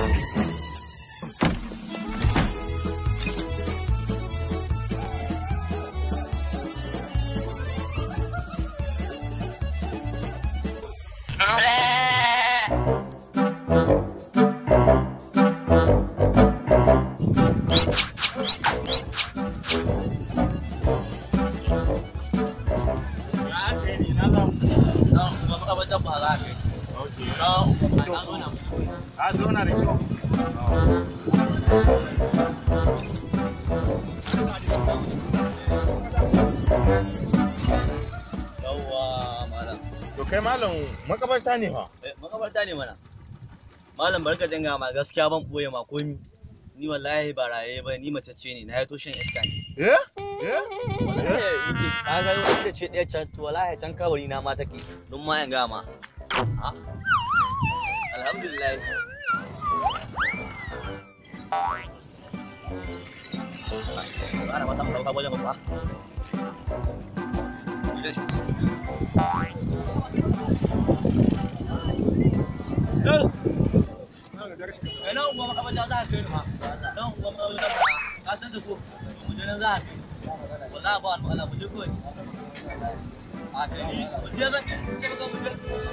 Ka zauna da kyau. Yawwa malam. To kai malam makabarta ne fa. Eh, Makabarta ne mana. Malam barka dinga ma gaskiya ban boye ma komi. Ni wallahi ba raye ba ni mace ce ne na yato shan iska ne. Eh? Eh? Wallahi yake ka ga wanda ce ɗaya can to wallahi can kawari na ma take don ma in ga ma. Ha? Alhamdulillah. Ana mata ɗauka wajen ba. Yau. Ina unguwa makamanta za a kai ni ma. Nan unguwa makamanta ba. Ka san da ko? Mu je nan za a kai. Wallahi ba wani Allah mu je kawai. A kai ni mu je zan ce maka mu je.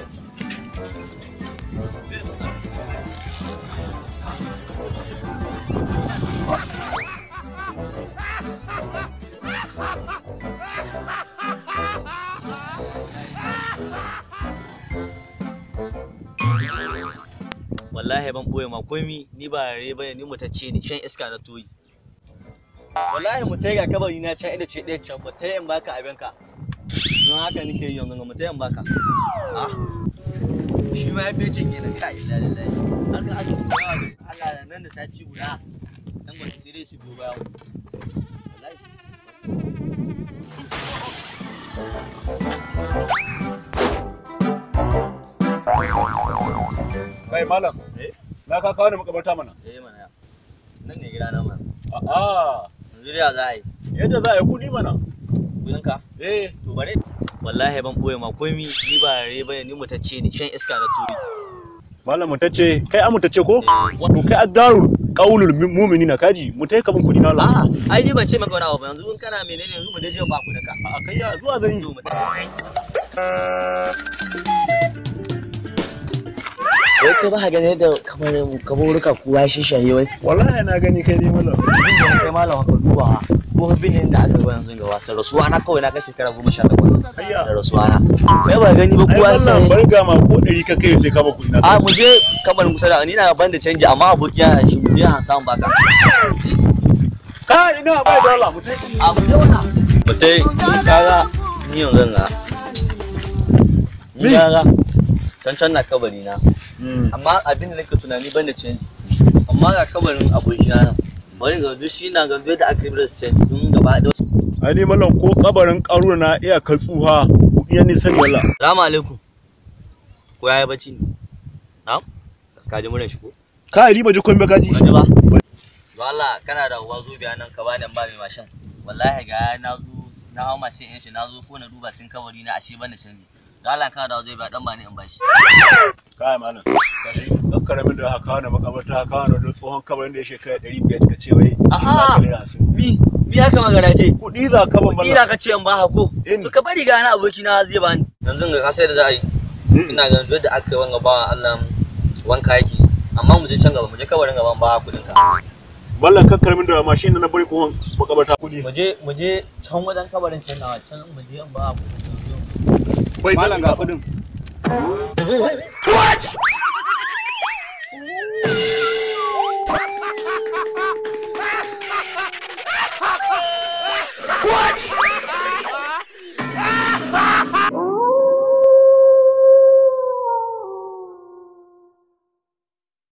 Wallahi ban boye ma komi ni ba rare bane ni mutacce ne shan iska na toyi. Wallahi mu tai ga kabari na can inda ce ɗaya can ba tai in baka abinka. Don haka nake yi yanzu mu tai in baka. Ah. Shi ma ya fece kenan kai lillahi. Haka aka kuma yawa ne. Allah da nan da sati guda. Dan gwada sai dai su biyo baya. Wallahi. Kai malam. Eh? Na ka kawo ni makabarta mana. Eh mana. Nan ne gida na mana. A'a. Yanzu dai za a yi. Yadda za a yi kudi mana. Gudanka? Eh. To bare. Wallahi ban boye ma komi ni ba rare bane ni mutacce ne shan iska na toyi. Malam mutacce, kai an mutacce ko? Eh, To kai addarul qaulul mu'minina kaji, mu tai kaman kudi na Allah. A'a, ai ni ban ce maka wani abu ba yanzu in kana menene yanzu mu dai je ba ku daka. A kai ya zuwa zan yi. Zo mu Wai kai ba ka gani yadda kamar kaburuka kowa shi shaye wai. Wallahi na gani kai ne malam. Abin da kai malam ka duba ko bin da aka gaba yanzu ga wasan rasuwa na kawai na kai shekara goma sha takwas. Ayya. Da rasuwa na. Kai ba gani ba Ai kowa mallam sai. bar ga ma ko ɗari ka kai sai ka ba kudi na. A mu je kamar kusa da ni na ban da canji amma abokiya shi mu je an samu baka. Kai ina bai da Allah mu tai. A mu je wannan. Mutai kaga ni yanzu ga. Ni Mi? kaga can can na kabari na. amma abin da nake tunani ban da canji amma ga kabarin abokina nan bari ga duk shi na ga da aka yi da canji don gaba da Ai ni mallam ko kabarin karuna na iya kan tsuha kudi ya ni sani wallah. salamu alaikum ko yayi bacci ne na'am ka ji muran shi ko Kai riba ji komai kaji. ba ji ba to Allah kana da uwa zo biya nan ka bani ba mai mashin wallahi ga na zo na hawo mashin ɗin shi na zo ko na duba sun kabari na ashe ban da canji ga Allah kana da zai biya dan ba ni in bashi Kai malam. Kashi dan karamin da haka na makabarta haka na da tsohon kabarin da ya shekara 500 ka ce wai. A'a. mi mi haka magana ce Kudi za ka ban Kuɗi da ka ce in ba hako. In. To ka bari ga na aboki na zai bani. Yanzu ga kasai da za a yi. Ina ganin duk da aka yi wanga ba Allah wanka yake. Amma mu je can gaba mu je kabarin gaban ba kuɗin ka. Mallan kan karamin da mashin da na bari ko makabarta kudi. Mu je mu je can wajen kabarin can nawa can mu je in ba kuɗin. Bai malam ga kudin. What?